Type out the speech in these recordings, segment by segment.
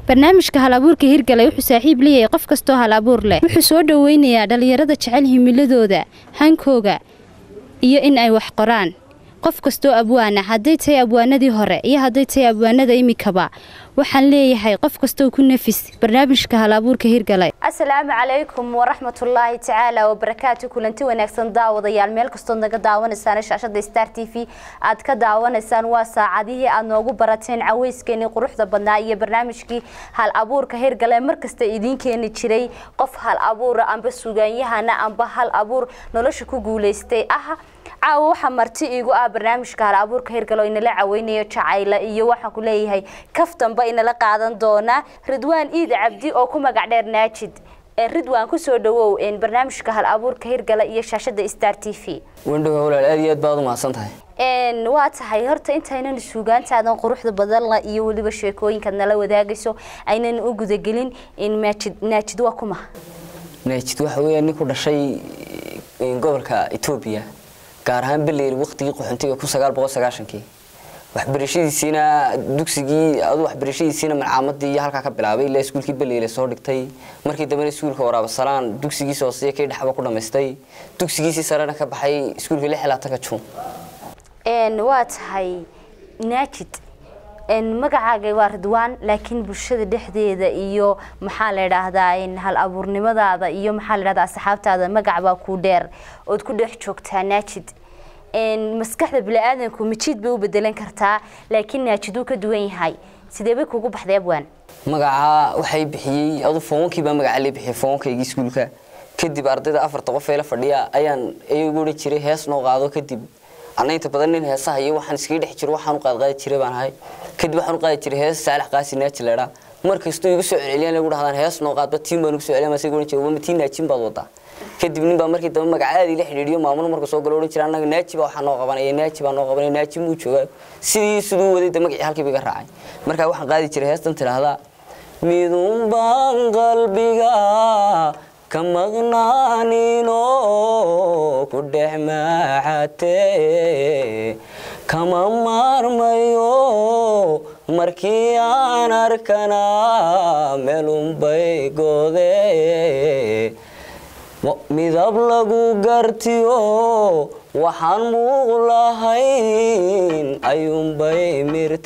barnaamijka hal abuurka hirgalay wuxuu saaxiib leeyahay qof kastoo hal abuur leh wuxuu soo dhoweynayaa dhallinyarada jecel himiladooda hankooga iyo in ay wax qoraan qof kastoo abwaana hadday tahay abwaanadii hore iyo hadday tahay abwaanada imikaba waxaan leeyahay qof kastoo ku nafis barnaamijka hal abuurka hirgalay asalaamu calaykum waraxmatullaahi tacaala wabarakaatu kulanti wanaagsan daawadayaal meel kastood naga daawanaysaan shaashada star t v aad ka daawanaysaan waa saacadihii aad noogu barateen caweyskeenii quruxda badnaa iyo barnaamijkii hal abuurka hirgale markasta idiin keeni jiray qof hal abuura amba sugaanyahana amba hal abuur nolosha ku guuleystay ah caawa waxaa marti iigu ah barnaamijka hal abuurka hirgalo inala caweynayo jacayla iyo waxaan ku leeyahay kaftanba inala qaadan doonaa ridwaan iid cabdi oo ku magac dheer naajid ridwaan kusoo dhawow barnaamijka hal abuurka hirgala iyo shaashada star t v wandhow walaal aad iyo aad baad u mahadsan tahay waa tahay horta intaynan suugaantaadan quruxda badanla iyo weliba sheekooyinkaad nala wadaagayso aynan u gudagelin naajid naajid waa kuma naajid waxa weeya nin ku dhashay gobolka etoobiya gaar ahaan beleyr waqtigii qaxoontiga kun sagaal boqol sagaashankii waxbarashadiisiina dugsigii adu waxbarashadiisiina malcaamadii iyo halkaa ka bilaabay ilaa iskuulkii beleyle soo dhigtay markii dambena iskuulka waraabasalaan dugsigiisa hooseye kii dhexba ku dhamaystay dugsigiisii sarena ka baxay iskuulka lix ilaatanka juun waa tahay naajid magacaaga waa ridwaan laakiin bulshada dhexdeeda iyo maxaa la idhaahdaa hal abuurnimadaada iyo maxaa la idhahdaa asxaabtaada magac baa kuu dheer ood ku dhex joogtaa naajid maskaxda bini-aadanku majiid bay u bedelan kartaa laakiin naajid uu ka duwan yahay sidee bay kugu baxday abwaan magaca waxay bixiyey adu foonwankii baa magaca lee bixiyay foonwankaygii iskuulka kadib ardayda afarta qof ee la fadhiya ayaan ayagu odhan jiray hees noo qaado kadib anna inta badan nin heesaha iyo waxaan iskaga dhex jiro waxaan u qaadqaadi jiray baan ahay kadib waxaan u qaadi jiray hees saalax qaasi naaji leedha mar kastuu igu soo celceliyaan lagu dhahdaan hees noo qaadba tiin baan ugu soo celiyan masaga odhan jiray wama tiin naajin baad wadaa kadib nin baa markii dambe magaca aad ila xidhiidhiyo maamul marka soo galo odhan jiray annaga naaji baa waxaa noo qabanaya naaji baa noo qabanaya naaji muu joogaa sidii siduu waday de magacii halkiiba iga raacay markaa waxaan qaadi jiray heestan tidhaahdaa midun baan qalbiga ka maqnaanino ku dhex maaxatee kama maarmayo markii aan arkana meelunbay goode midab lagu gartiyo waxaan muuq lahayn ayuunbay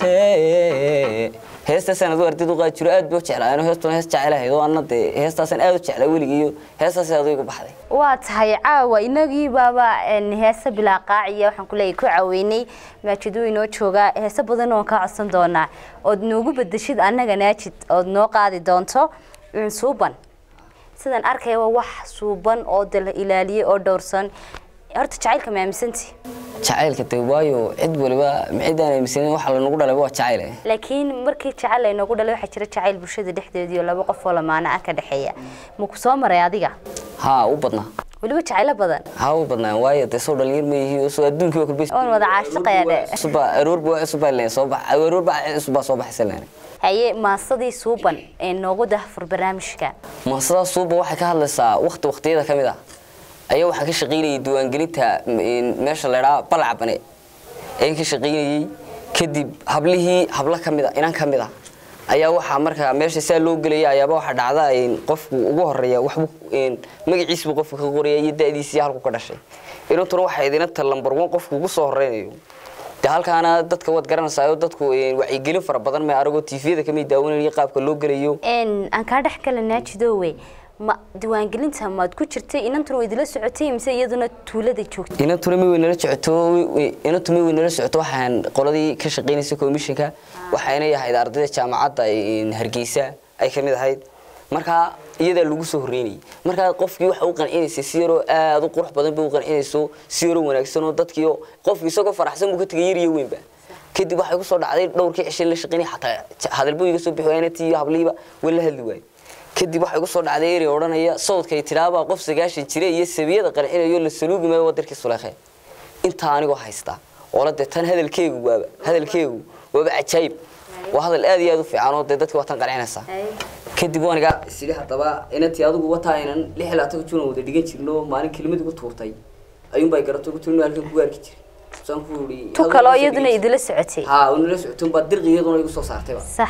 mirtee heestaasaan adu ardayda u qaadi jiro aad buu jeclaa anuu heestuna hees jecel ahayd oo anna dee heestaasaan aad u jeclaa weligiiyo heestaas adu igu baxday waa tahay caawa inagii baaba heese bilaa qaaciya waxaan kuleeyahay ku caweynay maajiduu inoo joogaa heese badan oon kaa codsan doonaa ood noogu bedeshid annaga naajid ood noo qaadi doonto suuban sidaan arkaya waa wax suuban oo de la ilaaliyey oo dhowrsan horta jacaylka ma aaminsanti jacaylka de waayo cid waliba cidaan aaminsanin waxa lanagu dhalay waa jacayl eh laakiin markii jacayl laynoogu dhalay waxaa jira jacayl bulshada dhexdeediyo laba qof oo lamaana ah ka dhexeeya ma ku soo maray adiga haa u badnaa weliba jacaylo badan haa u badnaa waayo dee soo dhalinyar ma yihi soo adduunkii waa kulbis oon wada caashiqaya dhe cusubba aroorba waa cusubba leen soo bax aroorba cusubba soo baxaysa leen haye maasadii suuban ee noogu dahfur barnaamijka maasadaa suuban waxay ka hadlaysaa waqti waqtiyada ka mid ah ayaa waxaan ka shaqaynayay diiwaangelinta meesha laydhaa balacbane ayaan ka shaqaynayey kadib hablihii hablo ka mid a inan ka mid a ayaa waxaa markaa meesha saa loo gelaya ayaaba waxaa dhacda qofku ugu horeeya waxbu magaciisbu qofka ka qoraya iyo da'diisii halku ka dhashay inantuna waxay idina ta lambar one qofku ugu soo horeynayo de halkaana dadka waad garanaysaa dadku wacyigelin fara badan ma aragoo tviyada kamid daawanaya qaabka loo gelayo aan kaa dhex kala naajidowe ma diiwaangelinta maad ku jirtay inantuna way idila socotay mise iyaduna tuulada joogtay inantuna ma weynala socoto inantu ma weynala socoto waxaan qoladii ka shaqaynaysa commissionka waxayna ahayd ardayda jaamacadda hargeysa ay kamid ahayd markaa iyadaa lagu soo horeynayay markaa qofkii waxa u qancinaysay si yaroo aada u qurux badan bay u qancinayso si yaroo wanaagsan oo dadkii qofkii isagoo faraxsan buu ka tegay yar iyo weynba kadib waxay ku soo dhacday dhowrkii cishay la shaqaynay xataa hadalbuu iga soo bixi waayna tii habliiba way la hadli waayey kadib waxay ku soo dhacday eri odhanaya sawdkay tiraabaa qof sagaashan jira iyo sabiyada qancinayo la saluugi maayo wadarkii suleekhe intaa anigoo haystaa oola dee tan hadalkeegu waaba hadalkeegu waaba cajaayib waa hadal aad iyo aad u fiican oo dee dadka waa tan qancinaysaa kadib waaniga sidii haddaba inantii adigu wataa inan lix ilaa tan junan wada dhigan jirno maalin kelimad igu tuurtay ayuunbaa garato ugu tuurno halkan ku arki jiray saan ku yidhi tu kaloo iyaduna idila socotay haa unala socotay unbaa dirqi iyaduna igu soo saartayba sax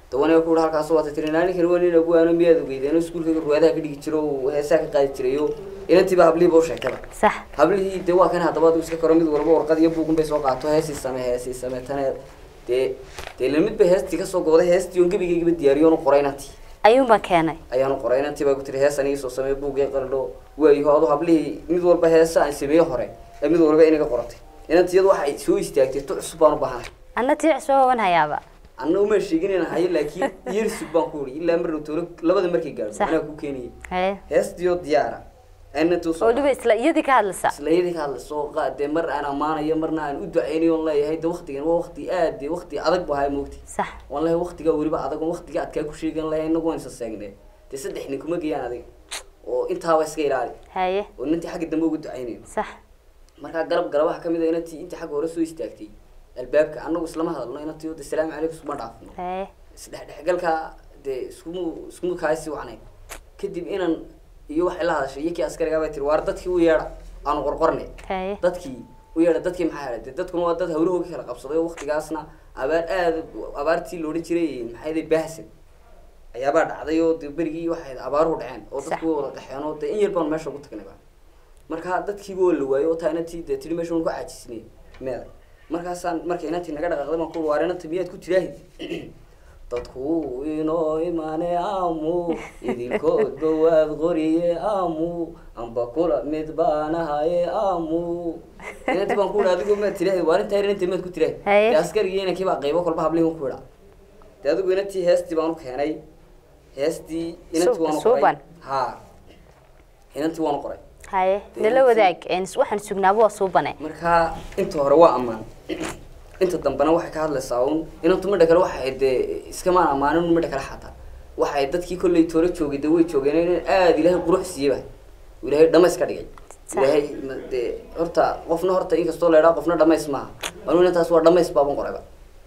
dawana ku halkaas waata tiri naaninkani waa nin abwaano miyaad ogeydeen iskuulkayga ruwaadaha ka dhigi jiro oo heesaha ka qaadi jirayo inantiiba hablihiiba u sheegtaba sax hablihii dee waa kan haddaba adigu iska koro mid walba warqad iyo buugun bay soo qaato heesii same heesii same tane dee dee la mid bay heestii kasoo gooday heestii oon gebigaygaba diyaariyoon u qoray inantii ayuunbaa keenay ayaanu qoray inantii baa ku tiri hees aniga soo samee buugii qaldho waayaho adu hablihii mid walba heesa aan sameeye hore ee mid walba inaga qoratay inantii iyadu waxay soo istaagtay tu cusub baan u baahanay anna tii soo hogan hayaaba anna uma sheegin inaan hayo laakiin yersug baan ku uri ilaa mar dhow toolo labada markay gaadho Sax. anaa ku keeniyay haye heestiyo diyaara inantuu soo oo dhiba isla iyadii ka hadlaysa islayadii ka hadlayso qaadee mar aan ammaanayo marna aan u duceynayo on leeyahay de waktigan waa wakti aad de wakti adag bu ahaa moogti sax waan leeyahay waktigaa weliba adag on waktiga adkaa ku sheegan leeyahay inagu waan isa seegnee dee saddex nin kuma geeyaan adiga oo intaaba iska ilaali haye oo inantii xagga dambe uga duceynayo sax markaa garab garabaha kamid a inantii intii xagga hore soo istaagtay albaabka anagu islama hadalno inantii de salaamu calaykum isuma dhaafno haye isdhexdhexgalka dee iskumu iskumu kaasi wacnay kadib inan iyo waxay la hadashay iyo kii askarigaa bay tiri waar dadkii u yeedha aanu qorqornay haye dadkii u yeedha dadkii maxaa helay dee dadkuna waa dad hawlahooga kala qabsaday oo waktigaasna abaar aada abaartii loodhan jiray maxaa yidhi baahsan ayaabaa dhacday oo dee berigii waxay abaaruhu dhaceen oo dadku way wada qaxeen oo dee in yar baan meesha ugu tagnayba marka dadkiiba waa la waayey oo taa inantii dee tiri meesha waan ku caajisnay meeda markaasaan markay inantii naga dhaqaaqday baan ku waar inanta miyaad ku tiraahid dadku inoo imane amu idinkoodba waad qoriye amu amba kula mid baanahaye amu inanti baan ku idha adigu maad tiraahid waar intaa inantii maad ku tiraahid Haye. dee askarigii inankii baa qaybo kolba hablihi ku idha dee adigu inantii heestii baan u keenay heestii inantii Suuban, waan u suuban. qoray ha inantii waan u qoray haye nala wadaag een, waxaan sugnaaba waa suubane markaa inta hore waa ammaan inta dambena waxay ka hadlaysaa un inantu midha kale waxay dee iskamaan ammaanin un midha kale xataa waxay dadkii kolley toolo joogay dee way joogeen in aada ilaahay qurux siiyeba ilaahay dhamays ka dhigay Sax. ilaahay ma- dee horta qofna horta inkastoo la idhaa qofna dhamays maaha anu inantaas waa dhamays baaban qorayba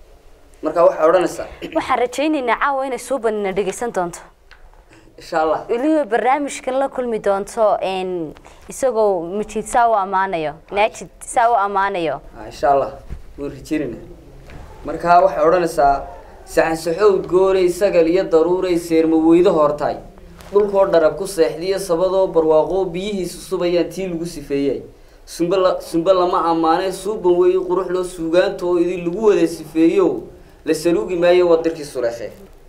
marka waxay odhanaysaa waxaan rajaynaynaa caawa inay suubanina dhegeysan doonto insha allah weliba barnaamijkan la kulmi doonto een, isagoo majid saa u ammaanayo naajid saa u ammaanayo Ah, insha allah waan rajeynayna markaa waxay odhanaysaa saxansaxowd gooray sagal iyo daruuray seerma weydo hortay dhulkoo dharab ku seexdiyo sabadoo barwaaqoo biyihiisu subayaan tii lagu sifeeyay sumbe la sumbe lama ammaanay suuban weeye qurux loo suugaanta oo idin lagu wada sifeeyo la saluugi maayo wadirkii suleeshe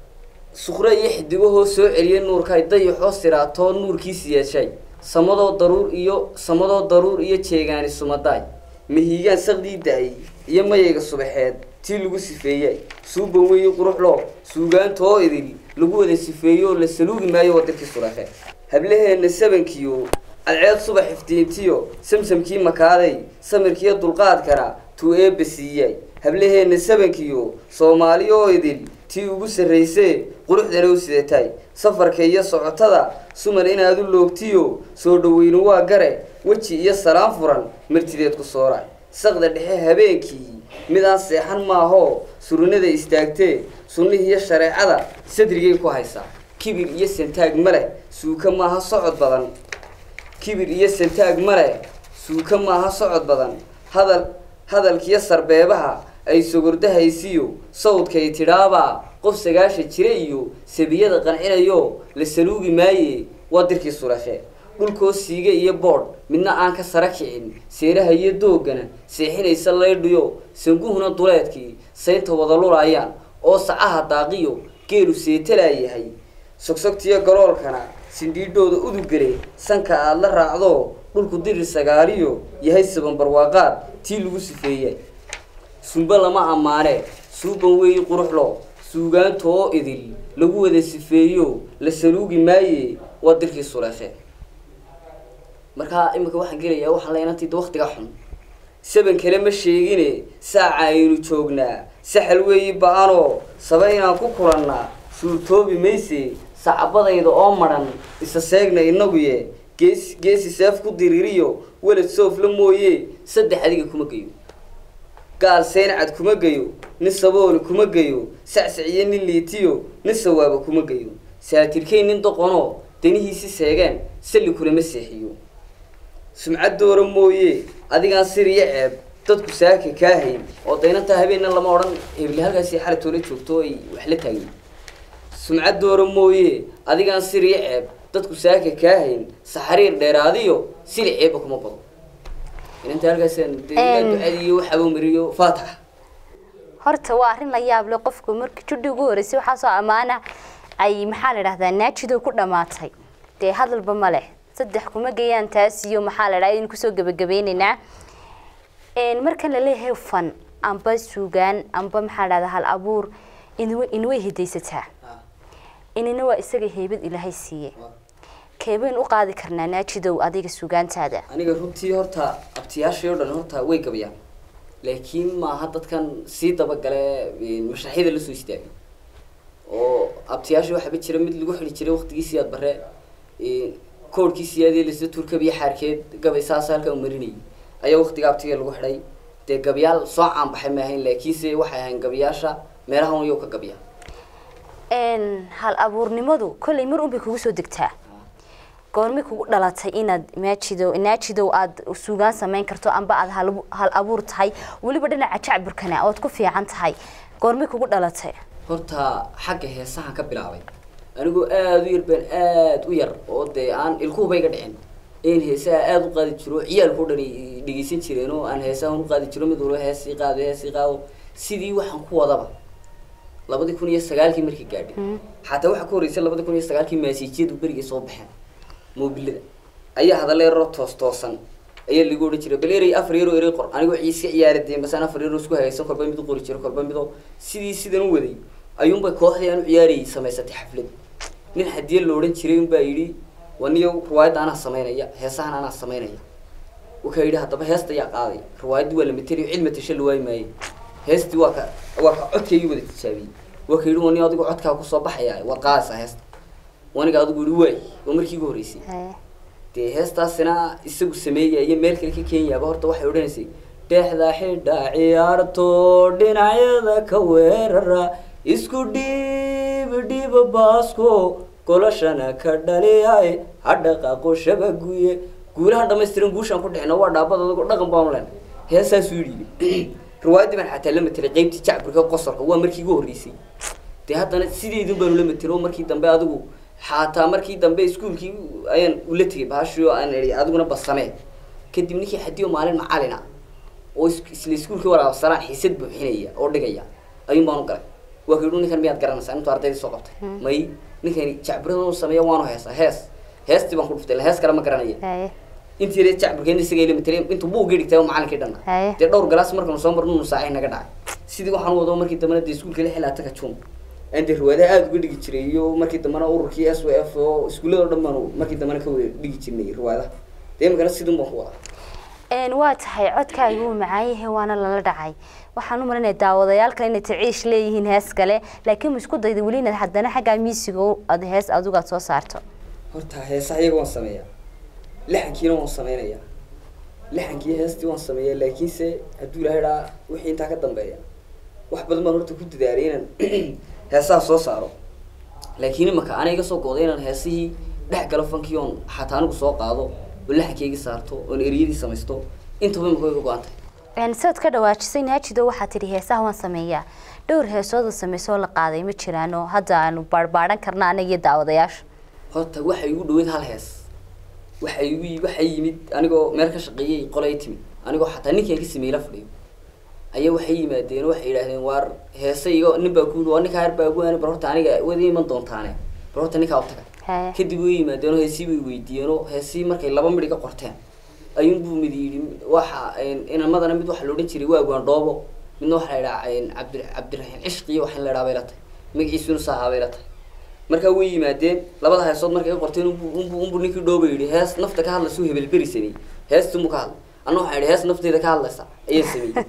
suqre iyo xidigahoo soo celiyay nuurkay dayaxoo siraatoo nuurkiisi yeeshay samadoo daruur iyo samadoo daruur iyo jeegaani sumadaay mahiigaan saqdii da-ay iyo mayayga subaxeed tii lagu sifeeyay suuban weeye quruxloo suugaanta oo idil lagu wada sifeeyo oo la saluugi maayo wadirkii suleeshe hablaheenna sabankiyo cadceed subax iftiintiyo samsamkii makaaday samirkiiyo dulqaadkana tuu eebba siiyay hablaheenna sabankiyo soomaali oo idil tii ugu sarraysee quruxdana u sidatay safarka iyo socotada suman inaad u loogtiyo soo dhaweynu waa gare weji iyo salaan furan martideed ku sooray saqda dhexe habeenkii midaan seexan maahoo surinada istaagtee sunnihiiyo shareecada sadrigay ku haysaa kibir iyo santaag ma leh suuka maaha socod badan kibir iyo santaag ma leh suuka maaha socod badan hadal hadalkiyo sarbeebaha ay sogordahaysiyo sawdkay tidhaabaa qof sagaasha jira iyo sabiyada qancinayo la saluugi maaye waa dirkii sulashe dhulkoo siiga iyo boodh midna aan ka sara kicin seeraha iyo doogana seexinaysa laydhiyo sanguhuna duleedkii saynta wada lulaayaan oo sacaha daaqiyo geelu seetalaayahay sogsogtiyo galoolkana sindhiidhooda udugale sanka aad la raacdo dhulku dirir sagaaliyo yahay saban barwaaqaad tii lagu sifeeyay sumbe lama ammaane suuban weeyi quruxlo suugaanta oo idil lagu wada sifeeyo la saluugi maaye waa dirkii suleeshe markaa imika waxaan gelayaa waxaan leenantida waktiga xun saban kale ma sheegine saaca aynu joognaa saxal weeyi ba-anoo saba inaan ku kulannaa suurtoobi mayse sacabadayda oo madhan isa seegna inaguye gees geesi seef ku diririyo welad soofla mooye saddex adiga kuma geyo gaal seencad kuma geyo nin sabooli kuma geyo sacsaciyo nin liitiyo nin sawaaba kuma geyo saatirkay nin doqonoo danihiisi seegeen salli kulama seexiyo sumcad doora mooye adigaan sir iyo ceeb dadku saaka kaa hayn oo daynantaa habeenna lama odhan hebli halkaasi xalatoola joogto ay wax la taagin sumcad doora mooye adigaan siriyo ceeb dadku saaka kaa hayn saxariir dheeraadiyo sili ceebba kuma bado inanta halkaasaan dee ducadiiyo waxaba mariyo faatax horta waa arrin la yaab leh qofku markii judhi ugu horeysay waxaasoo ammaana ay maxaa la dhahdaa naajido ku dhammaatay dee hadalba ma leh saddex kuma geeyaan taas iyo maxaa la dhahdaa in kusoo gebagabeynaynaa marka la leeyahay fan amba suugaan amba maxaa la dhahdaa hal abuur inwa inway hidaysataa inina waa isaga heybad ilaahay siiye keebayn u qaadi karnaa naajidow adiga suugaantaada aniga runtii horta abtiyaashii oo dhan horta way gabayaan laakiin maaha dadkan sii dabagale mashaaxyada lasoo istaagay oo abtiyaashii waxaaba jira mid lagu xidhi jiray waqtigiisii aad bare koorhkiisii aadee lasla turkabiyo xaarkeed gabay saas halkaa u marinayay ayaa waqtiga abtiga lagu xidhay dee gabayaal soo caanbaxay ma ahayn laakiinse waxay ahayn gabayaasha meelahan iyago ka gabiya hal abuurnimadu kolley mar unbay kugu soo degtaa goormay kugu dhalatay inaad maajidow naajidow aad suugaan samayn karto amba aad hal hal abuur tahay weliba dhinaca jacburkana ood ku fiican tahay goormay kugu dhalatay horta xagga heesahan ka bilaabay anigoo aada u yar baan aada u yar oo dee aan ilkuhuba iga dhicin in heesaha aada u qaadi jiro ciyaalkao dhan dhegeysan jireen oo aan heesahan u qaadi jiro mid walba heesii qaado heesii qaado sidii waxaan ku wadaba labadii kun iyo sagaalkii markii gaadhay xataa waxaa ka horreysay labadii kun iyo sagaalkii maasiijiyadu berigay soo baxeen moobilada ayaa hadalla yaroo toos toosan ayaa lagu odhan jiray bal erey afar yaroo erey qor anigoo iska ciyaara dee masaan afar yaroo isku hagaysan kolba mid u qori jiro kolba midoo sidii sidan u waday ayuunbay kooxdii aan u ciyaarayay samaysatay xaflad nin hadiye la odhan jiray unbaa yidhi waniyo riwaayadda anaa samaynaya heesahan anaa samaynaya wuxuu yidhi haddaba heesta ayaa qaaday riwaayaddii waa la matelayo cid matasho la waayi maaye heestii waa ka waa ka codkaygii wada tijaabiyey waa ka yidhi waniyo adigu codkaa kusoo baxaya waad qaadaysaa heesta waniga adigu yidhi waay waa markii ugu horreysay dee heestaasina isagu sameeyaya meel kale ka kenyaaba horta waxay odhanaysay dhexda xidha ciyaarto dhinacyada ka weerara isku dhiib dhiib baasko golashana ka dhaliyay hadhaqaaqo shabaguye guulahan dhamaystiran guushaan ku dhicina waa dhaabad adagoo dhaqan baanu len heesaasuu yidhi riwaayaddii baan xataa la matelay qeybtii jacburka qosorka waa markii ugu horreysay dee haddana sideedun baanu la matelay oo markii dambe adigu xataa markii dambe iskuolkii ayaan ula tegay baashio aan ii adiguna basamee kadib ninkii xadiyo maalin macalina oo isla iskuolkii waraabsanaan xiisad buuxinaya oo dhigaya ayuun baan u galay waa ka yidhi ninkan miyaad garanaysaa intuu ardaydii soo qabtay may ninkani jacburadan u sameeya waanu heesaa hees heestii baan ku dhuftay hees kale ma garanaya intii yare jacburkeena isaga ila matelay intuu buuggii dhigtay oo macalinkii dhanna dee dhowr galaas markanu soo marno nu saacay naga dhacay sidii waxaan wado markii dambena dee iskuolka la xilaa taka jun aan dee riwaadaha aada uga dhigi jiray iyo markii dambena ururkii s w f oo iskuullada o dhan baanu markii dambena ka wada dhigi jirnay riwaadaha dee imikana sidun baan ku wadaa waa tahay codkaaga wuu macaan yahay waana lala dhacay waxaan u malinaya daawadayaal kale inay taciish leeyihiin hees kale laakiin ma isku dayda weli inaad haddana xaggaa miisiga aad hees adigu aad soo saarto horta heesaha iyaga waan sameeyaa lixankiina waan sameynayaa lixankii heestii waan sameeyaa laakiinse hadduu ilahay dhaa wixii intaa ka dambeeya wax badan baan horta ku dadaalay inaan heesaha soo saaro laakiin imaka ana iga soo gooday inaan heesihii dhex galo fankii oon xataa anigu soo qaado oo laxankeygii saarto oon eriyadii samaysto intaba imaka way ka go-an tahay sidaad ka dhawaajisay naajido waxaa tidhi heesaha waan sameeyaa dhowr heesooda sameysoo la qaaday ma jiraano hadda aanu baarbaaran karna anaga iyo daawadayaasha horta waxay igu dhaweyd hal hees waxay igu waxay yimid anigoo meel ka shaqeeyay qolay timid anigoo xataa ninkaan ka sameeyey la fadhiyo ayaa waxay yimaadeen waxay yidhaahdeen waar heese igo nin baa ku yidhi waa ninkaa yar baa guwaani bar horta aniga wada iman doontaane bar horta ninkaa u taga kadib way yimaadeen oo heesii bay weydiiyeen oo heesii markay laba midhi ka qorteen ayuun buu mid yidhi waxa inamadana mid waxaa la odhan jiray waagwaan dhoobo midna waxaa la idhaha cabdi cabdiraxiim cishqiyo waxaan la idhaha bay la tahay magaciisuna saahaa bay la tahay markaa way yimaadeen labada heesood markay ka qorteen unbu unbu unbu ninkii dhooba yidhi hees nafta ka hadlaysa hebelberi sameeyey heestii mu ka hadlay anna waxaa yidhi hees nafteeda ka hadlaysa ayaan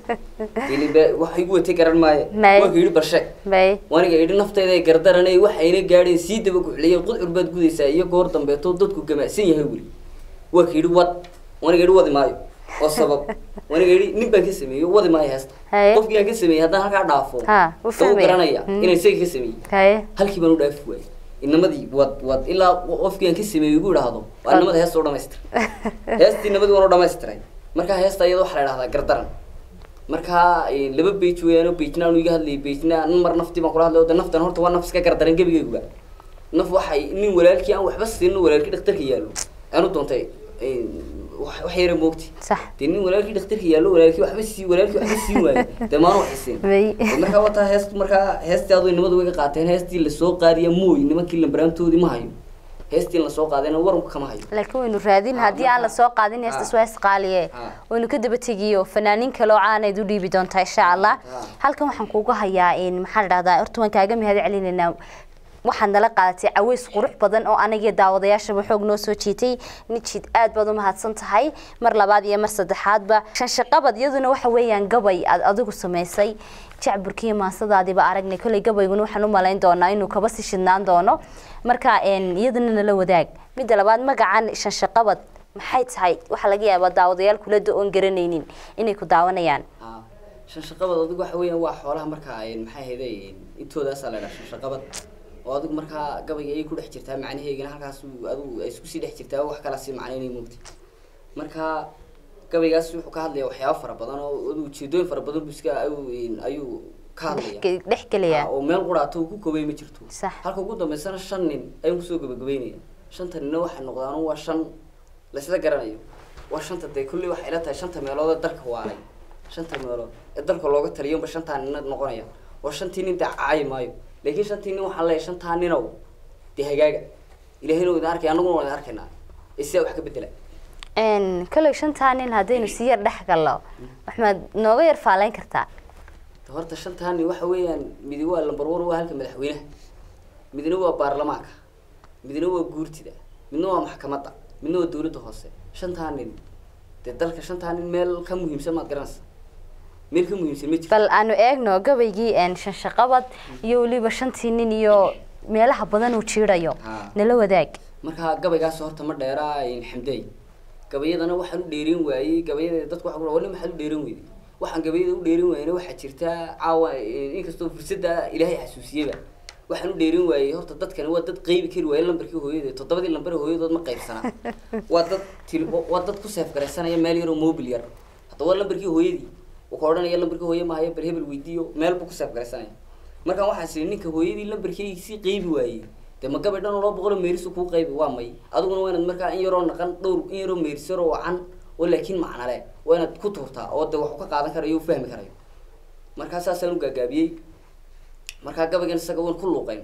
sameeyey waxa igu watay garan maaye waa ka yidhi barsheeg waniga yidhi nafteyda ay gardaranay waxayna gaadheen sii daba guxliyeen qudcur baad gudaysaa iyo goor dambeeto dadku gamacsan yahay weli waa ka yidhi wad waniga yidhi wadi maayo oo sabab waniga yidhi nin baan ka sameeyey wadi maayo heesta qofkii aan ka sameeyey haddaan halkaa dhaafo dau garanaya inaan isaga ka sameeyey halkii baan u dhaafi waayey inamadii wad wad ilaa qofkii aan ka sameeyey igu idhaahdo waa inamada heesta u dhamaystira heestii inamadii waan u dhamaystiray markaa heesta iyada waxaa la idhahdaa gardaran markaa laba bage weeyaan oo bagena aanu iga hadlayay bagena nin mar naftii baan kula hadlay oo de naftan horta waa naf iska gardaran gebigayguba naf waxay nin walaalkii aan waxba siinin walaalkii dhakhtarka yaallo aanu doontay wax wax yara moogti sax dee nin walaalkii dhakhtarka yaallo walaalkii waxba sii walaalkii waxba siin waayo dee maanu wax isiin May. Dee markaa wataa heest markaa heestii adoo nimadu way ka qaateen heestii lasoo qaadiya mooy nimankii lambaraantoodii ma hayo heestii lasoo qaadayna waranku kama hayo laakiin waynu raadin haddii aan lasoo qaadin heestas waa isqaaliye Ah. waynu ka daba tegiyo fanaaniin kale oo caanayd u dhiibi doontaa insha allah Ah. halkan waxaan kuuga hayaa in maxaa la dhahdaa horta waan kaaga mahad celinaynaa waxaad nala qaadatay caweys qurux badan oo anagiyo daawadayaashaba xoog noo soo jiitay nijid aad baad u mahadsan tahay mar labaad iyo mar saddexaadba shanshaqabad iyaduna waxa weeyaan gabay aad adigu samaysay jacburkiiyo maasadaadiiba aragnay kolley gabayguna waxaan u malayn doonaa inuu kaba sii shidnaan doono marka een, iyadana nala wadaag midda labaad magacan shanshaqabad maxay tahay waxaa laga yaabaa daawadayaal kulada oon garanaynin inay ku daawanayaan Ah, shanshaqabad adigu waxa weeyaan waa xoolaha markaa ay maxay ahayday intoodaasa la dhaha shanshaqabad oo adigu markaa gabayga ayay ku dhex jirtaa macnaheegana halkaas uu- adigu ay isku sii dhex jirtaa wax kala sii macnaynay moogti marka gabaygaas wuxuu ka hadlaya waxyaabo fara badan oo adigu ujeedooyin fara badan buu iska ayuu ayuu ka hadlaya Dhex- dhex gelaya Ah, oo meel quraato uu ku koobay ma jirto Sax. halka ugu dambeysana shan nin ayaan kusoo gabagabeynaya shanta ninna waxay noqdaan waa shan laysla garanayo waa shanta dee kulli waxay ila tahay shanta meelood ee dalka waaray shanta meelood ee dalka looga taliyo ba shantaa nina noqonaya waa shantii nin dee caayi maayo laakiin shantii nin waxaan leeyahay shantaa ninow dee hagaaga ilaahayna waa idin arkaya annaguna waa idin arkaynaa ee sidaa wax ka bedela Een, kolley shantaa nin haddaynu si yar dhex gallo waxmaad nooga yar faalayn kartaa horta shantaa nin waxa weeyaan midi waa lambar one waa halka madaxweynaha midna waa baarlamaanka midna waa guurtida midna waa maxkamadda midna waa dawladda hoose shantaa nin dee dalka shantaa nin meel ka muhiimsan maad garanaysa meel ka muhiimsan ma jirto bal aanu eegno gabaygii een, shanshaqabad iyo weliba shantii nin iyo meelaha badan uu jiidayo Ah. nala wadaag markaa gabaygaas horta ma dheeraa xamdeey gabayadana waxaan u dheerin waayey gabayada dadku waxa ku wali maxaad u dheerin weyday waxaan gabayada u dheerin waayena waxaa jirta caawa inkastoo fursadda ilaahay xasuusiyeba waxaan u dheerin waayey horta dadkani waa dad qeybi kari waaye lambarkii hooyada toddobadii lambar ee hooyadood ma qaybsanaa waa dad til waa dad ku seef garaysanaya meel yar oo mobil yar hadda waa lambarkii hooyadii uu ka odhanaya lambarkii hooye maayo bal hebel weydiiyo meel buu ku seef garaysanaya markaan waxaan sii ninka hooyadii lambarkeygii qeybi waayey dee ma gabay dhan oo loo boqolo meerisu kuu qaybi waa may adiguna waa inaad markaa in yaroo naqan dhowr in yaroo meeris yaroo wacan oo laakiin macnale waa inaad ku tuurtaa oo dee waxu ka qaadan karayo u fahmi karayo markaa saasaan u gaagaabiyey markaa gabaygan isaga waan ku luuqayn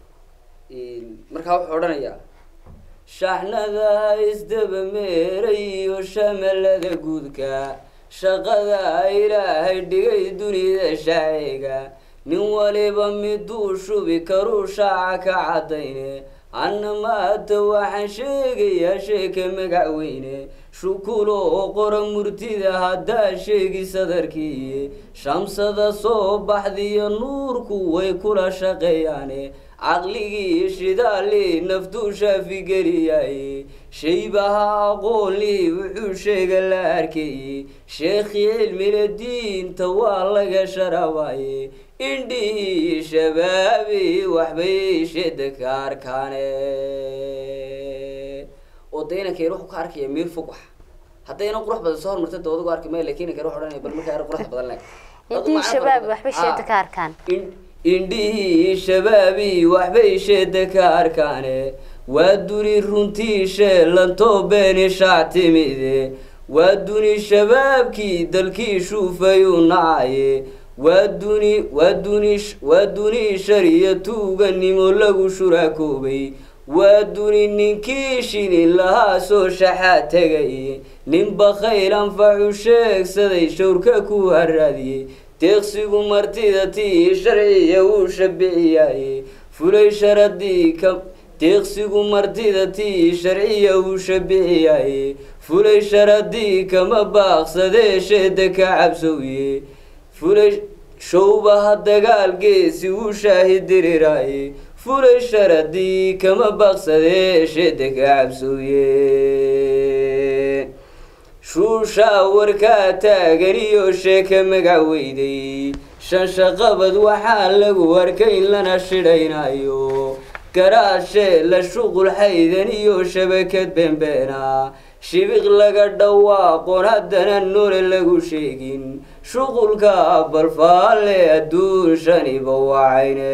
markaa wuxuu odhanayaa shaaxnada isdaba meeray iyo shamalada guudka shaqada ilaahay dhigay dunida shacayga nin waliba miduu shubi karuu shaaca ka caddayne anna maata waxaan sheegayaa sheeka magacweyne shukuloo qora murtida haddaa sheegi sadarkii shamsada soo baxdiyo nuurku way kula shaqeeyaane caqligii shidaalii naftuu shaafigeliyaaye shaybaha aqoonlii wuxuu sheega la arkayey sheekhii cilmile diinta waa laga sharabaaye indhihii shabaabi waxbay sheda ka arkaane oo de inankeen wuxuu ka arkaya meel fog wax haddayna qurux badan soo hormarta de adigu arki maya lakin inankeen wuxuu odhanaya bal markaa er qurux badan le indhihii shabaab waxbay sheeda ka arkaan In- indhihii shabaabi waxbay sheeda ka arkaane waa duni runtii sheelantoo beeni shaac timide waa duni shabaabkii dalkii shuufayuu nacaye waa duni waa duni waa duni shariya tuuganimo lagu shuraakoobay waa duni ninkii shilin lahaa soo shaxaa tegay nin bakhayl anfacu sheegsaday shawrka ku haraadiyey deeqsigu martida tii sharciya uu shabiciyaye fulay sharadii ka deeqsigu martida tii sharciya uu shabiciyaye fulay sharadii kama baaqsadee sheeda ka cabsowye fulay showbaha dagaalgeesi uu shaahidiriraaye fulay sharadii kama baaqsadee sheeda ka cabsowye shuushaa warkaa taagan iyo sheeka magacweyday shanshaqabad waxaa lagu arkay in lana shidhaynayo garaashee la shuqul xaydan iyo shabakad beenbeena shibiq laga dhawaaqoon haddana noole lagu sheegin shuqulka balfaalle adduun shaniba wacayne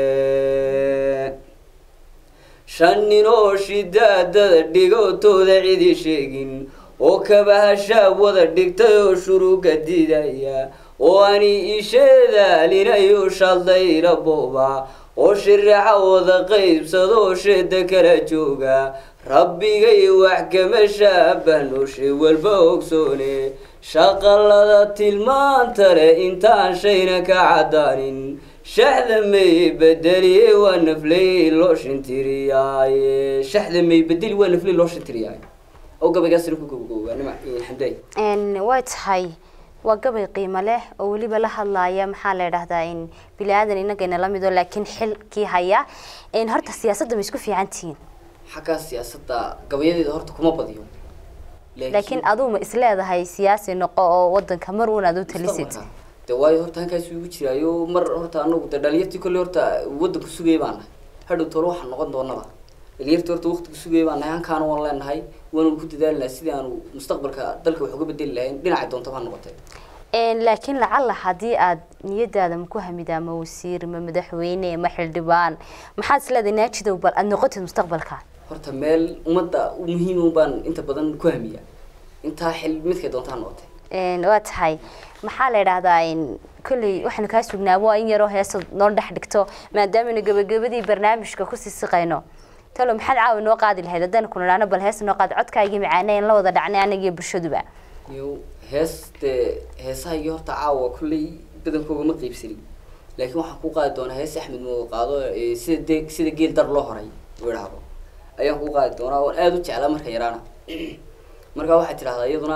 shan nin oo shidaadada dhigotooda cidi sheegin oo kabahashaab wada dhigtay oo shuruga didaya oo ani isheedaalinayo shaldayra booba oo shiraxa wada qaybsadoo sheeda kala jooga rabbigay wax kama shaabahno shay walba ogsoone shaqalada tilmaanta leh intaan shayna ka caddaanin shaxda may bedeliye waa nafley loo shintiriyaaye shaxda may bedeli waa nafley loo shintiriyaaye oo gabaygaasina ku gobagooba nima xamday way tahay waa gabay qiimo leh oo weliba la hadlaaya maxaa la idhahdaa in bili-aadan inagayna la mido laakiin xilkii haya horta siyaasadda ma isku fiican tihiin xaggaa siyaasadda gabayadeeda horta kuma badiyo laakiin aduu ma isleedahay siyaasi noqo oo wadanka mar uun aad u talisid de waayo horta halkaas igu jiraayo mar horta anagu de dhalinyartii kolley horta wadanku sugaya baan nahay hadhow toole waxaan noqon doonaba dhalinyartii horta waqtigu sugaya baan nahay hankaana waan leenahay waanu ku dadaali lahay sidii aanu mustaqbalka dalka wax uga bedeli lahayn dhinacay doontaba ha noqotay laakiin lacalla haddii aad niyadaada ma ku hamidaa ma wasiir ma madaxweyne ma xildhibaan maxaad isleedahay naajidow bal aad noqotid mustaqbalka horta meel ummadda muhiima baan inta badan ku hamiya intaa xil midkay doonta ha noqotay waa tahay maxaa la idhaahdaa kolley waxaanu kaa sugnaabo in yaroo heesa noo dhex dhigto maadaamanu gabagabadii barnaamijka kusii siqayno talo maxaad caawi noo qaadi lahayd haddaan ku nidhaano bal hees noo qaad codkaagii macaane in la wada dhacnay anagiyo bulshaduba yo hees dee heesaha iyo horta caawa kolley badankooga ma qiibsanin laakiin waxaan ku qaadi doonaa hees axmed mooga qaado sida de sida geel dar loo horay u idhaahdo ayaan ku qaadi doonaa oon aada u jeclaa marka yaraana markaa waxay tidhahdaa iyaduna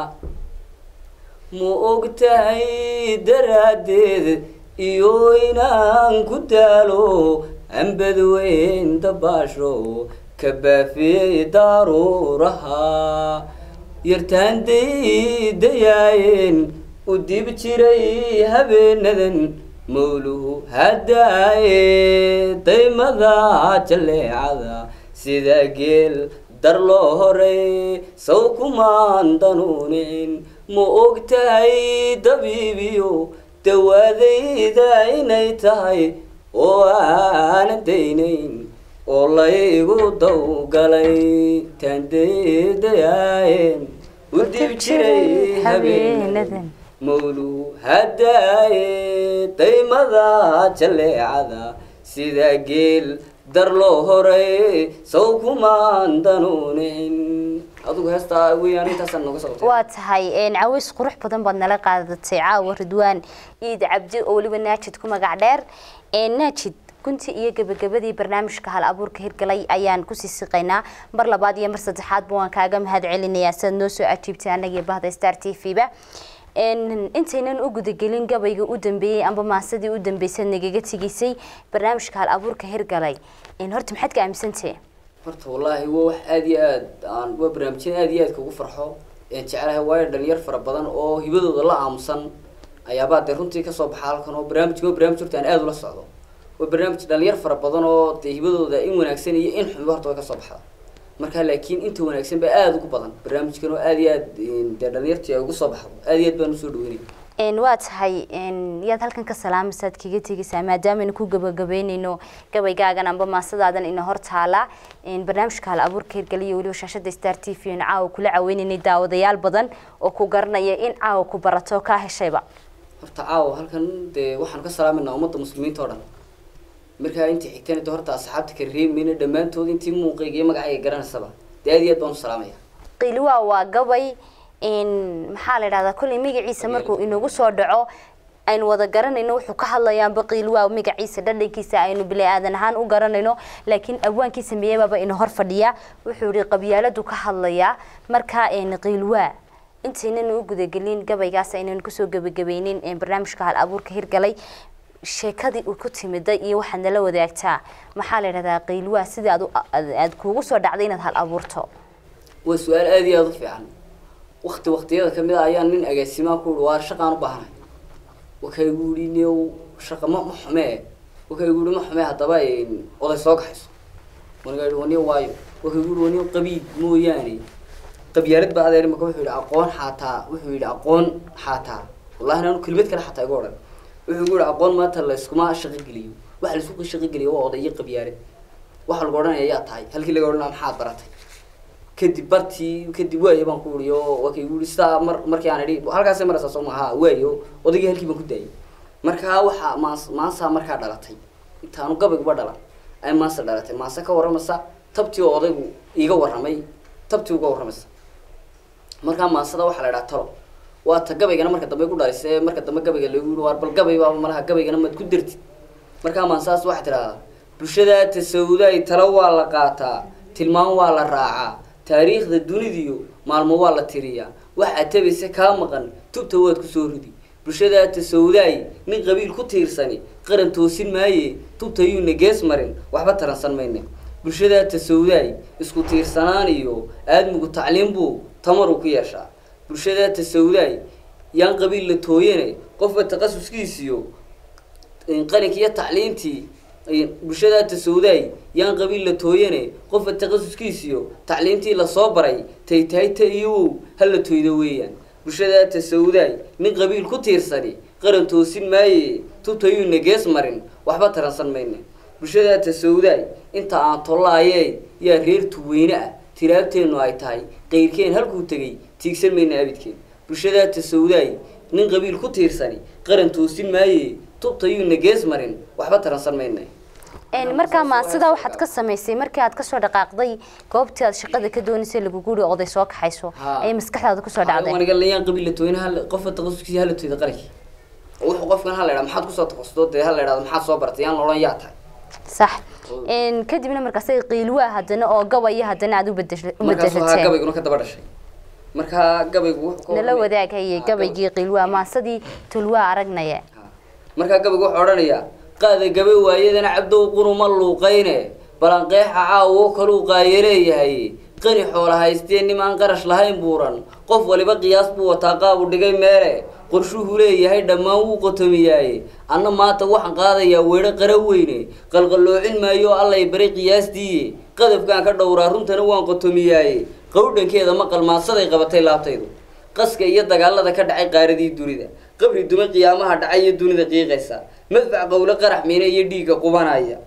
ma og tahay daraaddeed iyo inaan ku daalo ambad weyn dabaasho ka baafiyey daruuraha yartaanday dayaayeen u dib jiray habeenadan mawluhu haddaaye daymada jaleecada sida geel dar loo horay saw kumaan danuunicin ma og tahay dabiibiyo dawaadayda inay tahay oo aanan daynayn oo laygu dawgalay taandaydayaayeen u dib jiray habeenadan mawluhu haddaaye daymada jaleecada sida geel dar loo horay saw kumaan danuunicin adigu heestaa weyaan intaasaan nooga socotay waa tahay caways qurux badan baad nala qaadatay caawa ridwaan iid cabdi oo weliba naajid ku magac dheer naajid gunti iyo gabagabadii barnaamijka hal abuurka hirgalay ayaan kusii siqaynaa mar labaad iyo mar saddexaadba waan kaaga mahad celinayaa sidaad noo soo ajiibtay anagii bahda star t v ba intaynan u gudagelin gabayga u dambeeyey amba maasadii u dambeysay nagaga tegisay barnaamijka hal abuurka hirgalay horta maxaad ka aaminsantahe horta wallaahi waa wax aada iyo aad aan waa barnaamijyada aada iyo aad kugu farxo een jecelahay waayo dhalinyar fara badan oo hibadooda la aamusan ayaabaa dee runtii kasoo baxa halkan oo barnaamijka waa barnaamij horta aan aada ula socdo waa barnaamij dhalinyar fara badan oo dee hibadooda in wanaagsan iyo in xunba horta way kasoo baxda marka laakiin inta wanaagsan baa aada ugu badan barnaamijkan oo aada iyo aad dee dhalinyartii ay ugu soo baxdo aada iyo aad baan usoo dhaweynaya waa tahay yaad halkan ka salaamaysaad kaga tegaysaa maadaamanu ku gabagabeynayno gabaygaagan amba maasadaadan ina hor taala barnaamijka hal abuurka hirgaliya weliba shaashada star t v n caawa kula caweynaynay daawadayaal badan oo ku garanaya in caawa ku barato kaa heshayba horta caawa halkan dee waxaanu ka salaamayna ummadda muslimiinta oo dhan markaa intii xigtana de horta asxaabta ka reemayna dhammaantood intii muuqayga iyo magacayga garanaysaba dee aad iyo aad baan u salaamaya qiiliwaa waa gabay maxaa la idhahdaa kolley magaciisa markuu inagu soo dhaco aynu wada garanayno wuxuu ka hadlayaanba qiilwaa magaciisa dhadhankiisa aynu bili-aadan ahaan u garanayno laakiin abwaankii sameeyabaaba ina hor fadhiya wuxuu yihi qabyaaladu ka hadlayaa markaa qiilwaa intaynan u gudagelin gabaygaas aynan kusoo gebagabeynin barnaamijka hal abuurka hirgalay sheekadii uu ku timiday iyo waxaad nala wadaagtaa maxaa la idhahdaa qiilwaa sidii aad aad kuugu soo dhacday inaad hal abuurto waa su-aal aada iyo aada u fiican wakti waktiyada kamid a ayaan nin agaasimaa ku ui waar shaqaan u baahnay wakaygu ihi new shaqa ma ma xumee wakaygu ihi ma xumee haddaba oday soo kaxayso waniga ihi waniyo waayo wakaygu ihi waniyo qabiid mooyaane qabyaalad baa adeer imaka wuxuu yidhi aqoon xaataa wuxuu yidhi aqoon xaataa wallahi anu kelimad kale xataa igu odhan wuxuu igu yidhi aqoon maanta layskuma shaqo geliyo waxa laysku shaqo geliyo waa oday iyo qabyaalad waxa lagu odhanaya yaa tahay halkii laga odhanaa maxaad baratay kadib bartii kadib waayo baan ku uri oo waa kay uri sidaa mar markii aan idhi halkaasay maraysaa soo maha waayo odaygii halkii baan ku daayay markaa waxaa maas maansaa markaa dhalatay intaanu gabayguba dhalan ay maansa dhalatay maanse ka warramaysa tabtii oo odaygu iiga warramay tabtii uga warramaysa markaa maansada waxaa la idhaha talo waa ta gabaygana marka dambe ku dhalisay marka dambe gabayga lagu yiri waar bal gabay baaba malaha gabaygana maad ku dartid markaa maansadas waxaa tidhahdaa bulshada tasawuday talo waa la qaataa tilmaam waa la raacaa taariikhda dunidiyo maalmo waa la tiriyaa waxaad tabayse kaa maqan tubta waad kusoo ridi bulshadaa tasawudaay nin qabiil ku tiirsani qaran toosin maaye tubta yuuna gees marin waxba taransan mayne bulshadaa tasawudaay isku tiirsanaan iyo aadmigu tacliin buu tamar uu ku yeeshaa bulshadaa tasawudaay yaan qabiil la tooyane qofba taqasuskiisiyo qalinka iyo tacliintii bulshadaa tasawudaay yaan qabiil la tooyane qofka taqasuskiisiyo tacliintii lasoo baray tay tahay ta iyowow hala toydo weeyaan bulshadaa tasawudaay nin qabiil ku tiirsani qaran toosin maaye tubtayuuna gees marin waxba taransan mayne bulshadaa tasawudaay inta aan tollaayee yaa reer tuweyne ah tiraabteennu ay tahay qayrkeen halkuu tegay tiigsan mayna abidkeen bulshadaa tasawudaay nin qabiil ku tiirsani qaran toosin maaye tubtayuuna gees marin waxba taransan mayne markaa maansida waxaad ka samaysay markii aad kasoo dhaqaaqday goobtii aad shaqada ka doonaysay laguguuri oday soo kaxayso ayay maskaxdaada kusoo dhacday aniga layaan qabiil la tooyna hal qofka taqasuskiisa hala tooyda qaranki wuxuu qofkan ha la idhaa maxaad kusoo taqasusto dee ha la idhahdo maxaad soo bartay yaan la odhan yaa tahay sax kadibna markaas qiilwaa haddana oo gabaya haddana aad u markaasuu haa gabayguna ka daba dhashay markaa gabaygu wuxuu nala wadaag haye gabaygii qiilwaa maasadii tulwaa aragnaya markaa gabaygu wuxuu odhanayaa qaada gabe waayadana cabdow quruma luuqayne balanqeexa caawo kaluu qaayaleeyahay qani xoola haystee nimaan qarash lahayn buuran qof waliba qiyaas buu wataa qaabu dhigay meele qorshuhu leeyahay dhammaan wuu qotomiyaaye anna maanta waxaan qaadayaa weedho qara weyne qalqalloocin maayo allay baray qiyaastiiye qadafkaan ka dhowraa runtana waan qotomiyaaye qowdhankeeda maqal maadsaday qabatay laabtaydu qaska iyo dagaalada ka dhacay qaaradii dunida qabri dume qiyaamaha dhacay iyo dunida qiiqaysa madfac qowle qarax miine iyo dhiigga qubanaya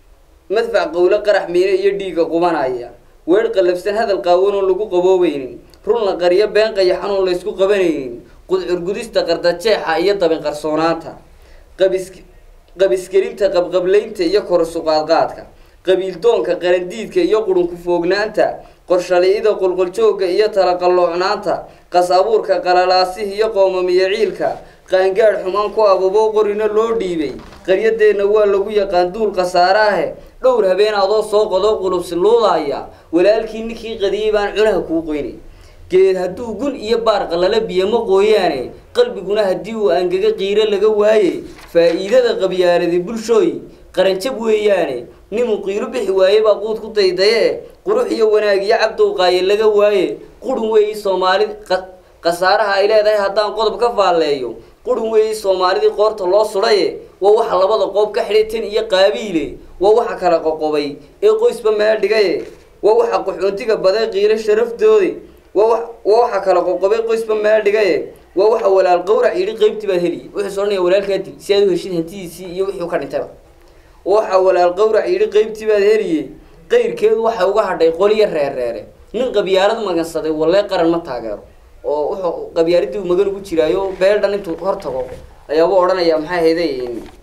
madfac qowle qarax miine iyo dhiigga qubanaya weer qallafsan hadal qaawanoon lagu qaboobaynin runla qaryo been qayaxanoon laysku qabanaynin qudcurgudista qardajeexa iyo dabin qarsoonaanta qabis qabisgelinta qabqablaynta iyo korsuqaadqaadka qabiildoonka qarandiidka iyo qurunku foognaanta qorshali'ida qolqoljoogga iyo talaqalloocnaanta qas abuurka qalalaasihi iyo qoomamiyo ciilka qaangaadh xumaan ku ababo qorina loo dhiibay qaryadeenna waa lagu yaqaan duul khasaaraahe dhowr habeen adoo soo qodo qulubsi luudaaya walaalkii ninkii qadiyey baan cunaha kuu qoynay geed hadduu gun iyo baar qalala biyama qooyaane qalbiguna haddii uu angaga qiiro laga waaye faa'iidada qabyaaladi bulshooy qaranjab weeyaane ninuu qiilo bixi waaye baa quud ku daydaye qurux iyo wanaag iyo cabdow qaaye laga waaye qurun weeyi soomaali khasaaraha ay leedahay haddaan qodob ka faalleeyo qurun weeyi soomaalidii qoorta loo sudhaye waa waxa labada qoob ka xidhay tan iyo qaabiile waa waxa kala qoqobay ee qoysba meel dhigaye waa waxa qaxoontiga baday qiilo sharafdoodi waa wa waa waxa kala qoqobay qoysba meel dhigaye waa waxa walaal qawrac yidhi qaybtii baad heliye wuxuu soodhanaya walaalkaa dil si aad u heshid hantidiisii iyo wixii ka dhintayba waxa walaal qawrac yidhi qaybtii baad heliye qayrkeedu waxay uga hadhay qoliyo reerreere nin qabyaalad magansaday wallee qaran ma taageero oo wuxuu qabyaaladii uu magan ugu jiraayo beel dhan intuu hor tago ayaabuu odhanayaa maxay hayday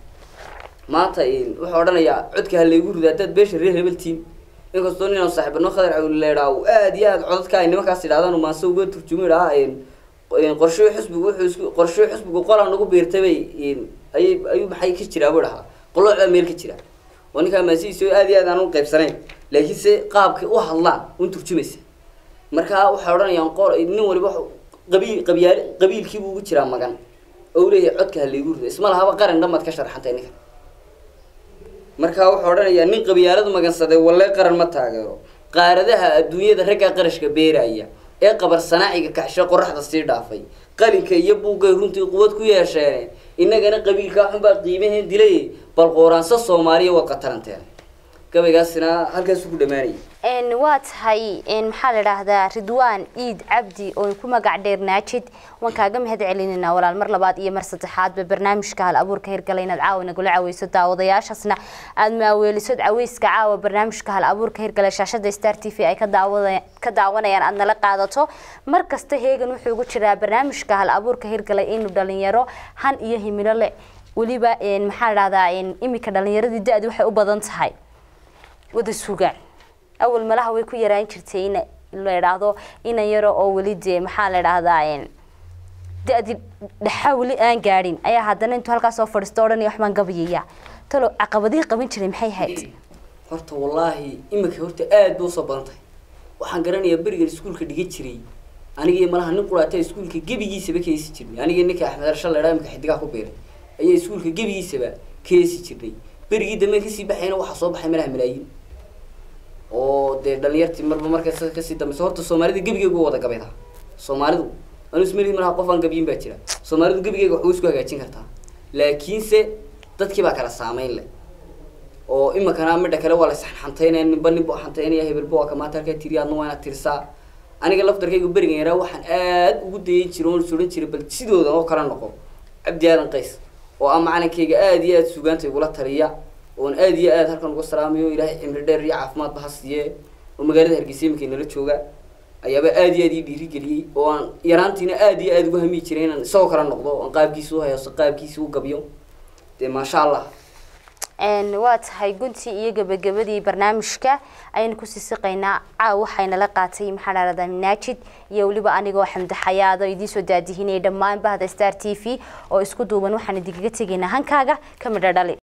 maanta wuxuu odhanayaa codka ha laygu rido haddaad beesha reer hebeltiin inkastoo ninaan saaxiibano khadar cawlileedhaa uu aad iyo aad codadka ay nimankaas idhahdaan uu maase uga turjumi dhahaa qorshoy xusbigu wuxuu isku qorshoy xusbigu qola nagu biirtay bay ayay ayuu maxay ka jiraa buu dhahaa qolooc baa meel ka jira oo ninkaa maasihiisa aad iyo aad aan u qaybsanayn laakiinse qaabkay u hadlaan un turjumaysa markaa waxay odhanayaan qol nin waliba qabiil qabyaal qabiilkiibuu ugu jiraa magan oo u leeyahay codka ha laygu rido isma lahaba qaran dhammaad ka sharxantay ninka markaa wuxuu odhanayaa nin qabyaalad magansaday wallee qaran ma taageero qaaradaha adduunyada raggaa qarashka beeraya ee qabar sanaaciga kaxshe qoraxda sii dhaafay qalinka iyo buuggay runtii quwad ku yeesheene innagana qabiilkaa xunbaa qiimaheen dilay bal qooraansa soomaaliya waa qataranteen gabaygaasina halkaasuu ku dhammaanayay n waa tahay n maxaa la idhaahdaa ridwaan iid cabdi oo ku magac dheer naajid waan kaaga mahad celinayna walaal mar labaad iyo mar saddexaadba barnaamijka hal abuurka hirgala inaad caawa nagula caweyso daawadayaashaasna aada maaweeliso caweyska caawa barnaamijka hal abuurka hirgala shaashada star t v ay ka daawada ka daawanayaan aada nala qaadato mar kasta heegan wuxuu ugu jiraa barnaamijka hal abuurka hirgala inuu dhalinyaro han iyo himilo leh weliba n maxaa la dhahdaa imika dhalinyaradii da-di waxay u badan tahay wada sugaan awal malaha way ku yaraan jirtay in la idhaahdo inan yaro oo weli dee maxaa la idhaahdaa da-di dhaxa weli aan gaadhin ayaa haddana intuu halkaas soo fadhiisto odhanaya waxbaan gabayaya talo caqabadihii qaban jiray maxay hayd horta wallaahi imika horta aad bay usoo badan tahay waxaan garanayaa berigan iskuulka dhigan jiray aniga iyo malaha nin quraata iskuulka gebigiisaba ka heesi jirnay aniga ninka axmed arsha la idhaha imika xidigaha ku beeray ayaa iskuulka gebigiisaba ka heesi jirnay berigii dambe kasii baxayna waxaa soo baxay malaha malaayiin oo dee dhalinyartii marba marka kasii dambeysa horta soomaalida gebigeega u wada gabayda soomaalidu anu ismalihi malaha qof aan gabiyin baa jira soomaalidu gebigeega wax way isku hagaajin kartaa laakiinse dadkii baa kala saameyn leh oo imikana midha kale waa la isxanxantaynaya ninba ninba xantaynaya hebelba waa kamaanta halkaa tiri adna waa inaad tirisaa aniga laftarkayga berigan yaraa waxaan aad ugu dayan jiray oon suran jiray bal sidooda oo kala noqo cabdi aadan qays oo ah macalinkayga aada iyo aada sugaanta igula taliya oon aada iyo aada halkan uga salaamayo ilaahay cimri dheer iyo caafimaadba ha siiye oo magaalada hargeysa imika nala jooga ayaaba aada iyo aada ii dhiirigeliyey oo aan yaraantiina aada iyo aada ugu hamiyi jiray inaan isagoo kala noqdo oon qaabkiisa u hayso qaabkiisa u gabyo dee maasha allah n waa tahay guntii iyo gabagabadii barnaamijka ayaynu kusii siqaynaa caaw waxaynala qaatay maxaa dhahdaa naajid iyo weliba anigoo xamdi xayaado idiinsoo daadihinaya dhammaan bahda star t v oo isku duuban waxaan idinkaga tegaynaa hankaaga ka midho dhali